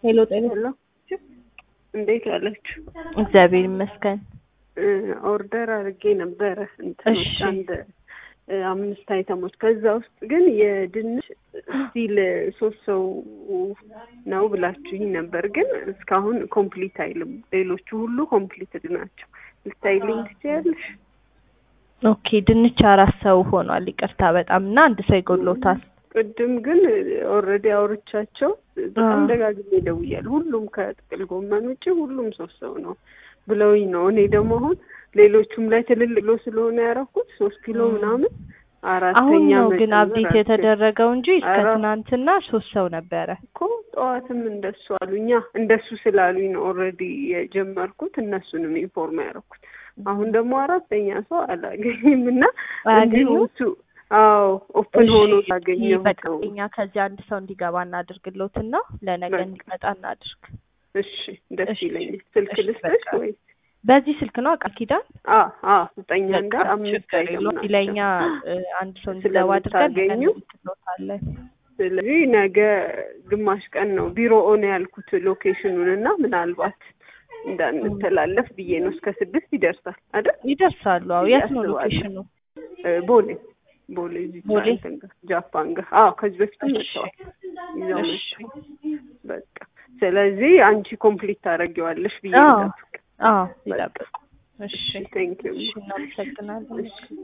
ሄሎ ጤና ሄሎ እንዴት ዋላችሁ? እግዚአብሔር ይመስገን። ኦርደር አድርጌ ነበረ እንትኖች እሺ። አንድ እ፣ አምስት አይተሞች ከዛ ውስጥ ግን የድንች ስቲል ሶስት ሰው ነው ብላችሁኝ ነበር፣ ግን እስካሁን ኮምፕሊት አይልም። ሌሎቹ ሁሉ ኮምፕሊትድ ናቸው። ልታይልኝ ትችያለሽ? ኦኬ ድንች አራት ሰው ሆኗል። ይቅርታ በጣም እና አንድ ሰው ይጎድሎታል። ቅድም ግን ኦልሬዲ አውርቻቸው በጣም አዎ። ደጋግሜ ደውያለሁ። ሁሉም ከጥቅል ጎመን ውጭ ሁሉም ሶስት ሰው ነው ብለውኝ ነው። እኔ ደግሞ አሁን ሌሎቹም ላይ ትልልቅ ኪሎ ስለሆነ ያደረኩት ሶስት ኪሎ ም። ምናምን አሁን አራተኛ ነው ግን መጨመር አብዴት አልችልም የተደረገው እንጂ እስከ ኧረ። ትናንትና ሶስት ሰው ነበረ። እኮ ጠዋትም እንደሱ አሉኛ። እንደሱ ስላሉኝ ነው ኦልሬዲ የጀመርኩት እነሱንም ኢንፎርም ያደረኩት። አሁን ደግሞ አራተኛ ሰው አላገኝም እና እንዲሁ አያገኙም? እሱ አዎ ኦፕን ሆኖ እሺ፣ ያገኘሁት በቃ ነው። እኛ ከዚህ አንድ ሰው እንዲገባ እናድርግሎትና ለነገ በቃ። እንዲመጣ እናድርግ። እሺ ደስ እሺ፣ ይለኛል። ስልክ እሺ፣ ልስጥሽ በቃ። ወይ? በዚህ ስልክ ነው ቃል ኪዳን አ አ ዘጠኝ አንድ በቃ አምስት ችግር አይተም የለውም። ናቸው። ለእኛ እ፣ አንድ ሰው እንዲገባ አድርገን ነገ ስለምታገኙ እንልክሎታለን። ስለዚህ ነገ ግማሽ ቀን ነው ቢሮ ኦን ያልኩት ሎኬሽኑን እና ምናልባት እንዳንተላለፍ ብዬ ነው። እስከ ስድስት ይደርሳል አይደል? ይደርሳሉ። አዎ የት ነው አስባለሁ። ሎኬሽኑ? እ፣ ቦሌ ቦሌ እዚህ ቦሌ? እንትን ጋር ጃፓን ጋር። አዎ ከዚህ በፊትም እሺ፣ መጥተዋል ይዘው እሺ። መጥተው በቃ ስለዚህ አንቺ ኮምፕሊት ታደርጊዋለሽ ብዬ አዎ ልጠብቅ። አዎ በቃ ይጠብቁ። እሺ ቴንክ ዩ እሺ፣ እናመሰግናለን። እሺ